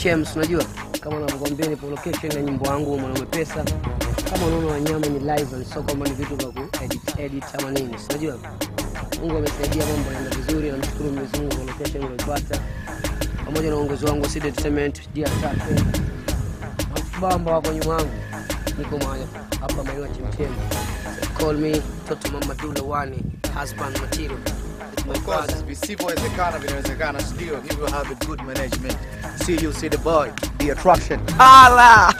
Chems, unajua kama unavyokuambia nipo location ya nyimbo yangu mwanaume pesa. Kama unaona wanyama ni live and sio kwamba ni vitu vya ku edit edit ama nini, si unajua Mungu amesaidia, mambo yanaenda vizuri, namshukuru Mwenyezi Mungu kwa location niliyopata pamoja na uongozi wangu wa Seed Entertainment, Dia Tatu Bamba wako nyuma yangu, niko mahali hapa maeneo ya Chemchem. Call me Toto Mama Dula Wani, husband material. It's my Of course, father. visivyowezekana vinawezekana, ndio if you have a good management. See you, see the boy, the attraction. Hala!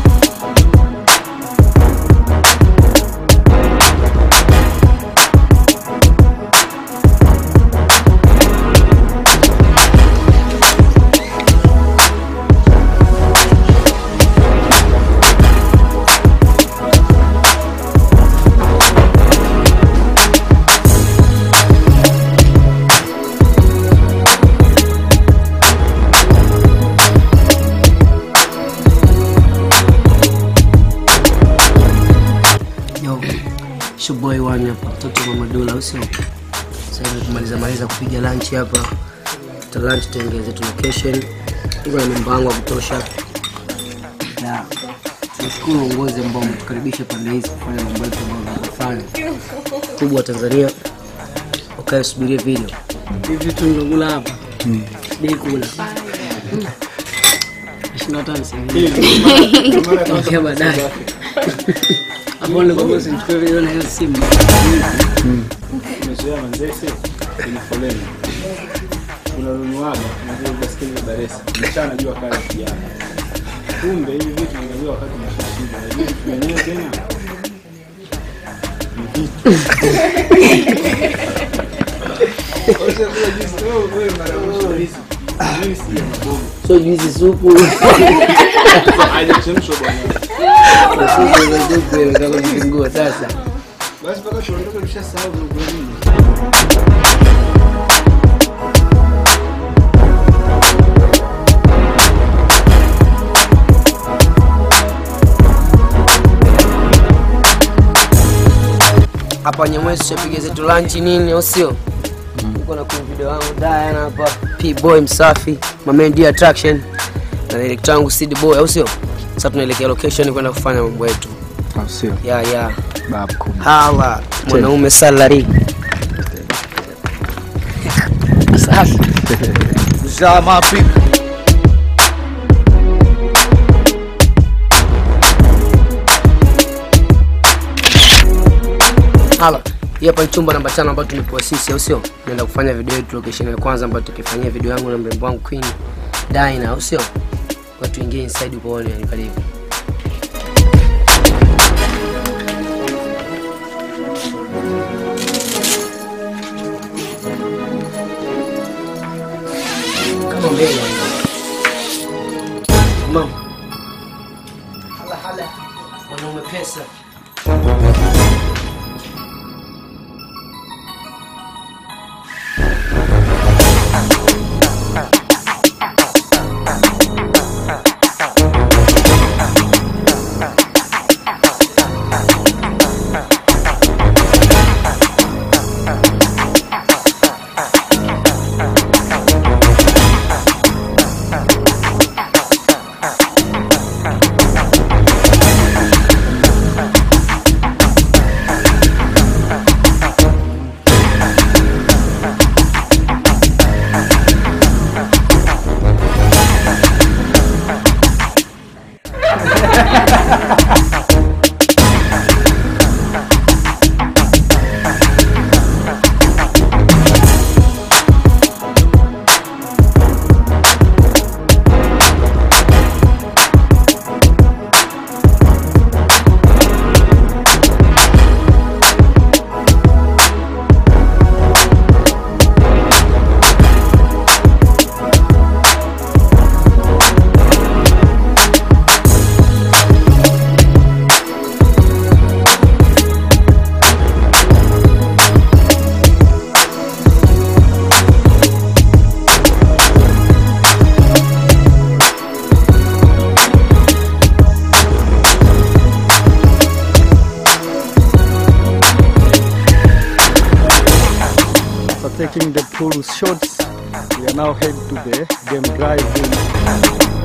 Yo, shuboy wani hapa, mtoto Mama Dula, au sio? Sasa hivi tumaliza maliza kupiga lunch hapa, tuta lunch tuongeze tu location, iko na mambo yangu ya kutosha, na tunashukuru uongozi ambao umetukaribisha pande hizi kufanya mambo yetu ambayo tunafanya kubwa wa Tanzania. Ukae subirie video hivi vitu nilokula hapa bila kula ishirini na tano sasa Ongea baadaye. Hapo ndio kwa sababu nichukue video na hiyo simu. umezoea manzese kwenye foleni unanunuaga unajua baskeli ya Dar es Salaam mchana jua kali kijana kumbe hivi vitu vinaangaliwa wakati unashashiba hivi vitu vyenyewe tena ni vitu Osha kula juice, wewe- wewe mara ya mwisho juice. Juice ya mabomu. So juizi supu. Haijachemshwa bwana. Supu za supu imekaa kwenye kingua sasa. Basi mpaka tuondoke tushasahau vile nini. Hapa Nyamwezi tuchapiga zetu lunch nini au sio? Uko na kwenye video yangu Diana hapa. P boy msafi, my main D attraction. Na director wangu Sid boy au sio? Sasa tunaelekea location kwenda kufanya mambo yetu. Au sio? Ya ya. Bab kubwa. Hala, mwanaume salary. Safi. Zama people. Hala. Hii hapa ni chumba namba tano ambayo tumepewa sisi au sio? Naenda kufanya video yetu location ya kwanza ambayo tukifanyia video yangu na mrembo wangu Queen Dina au sio? Kwa tuingie inside ukoone ni karibu. Kama mbele. Mama. Hala hala. Mwanaume pesa. After taking the pool shots, we are now head to the game drive room.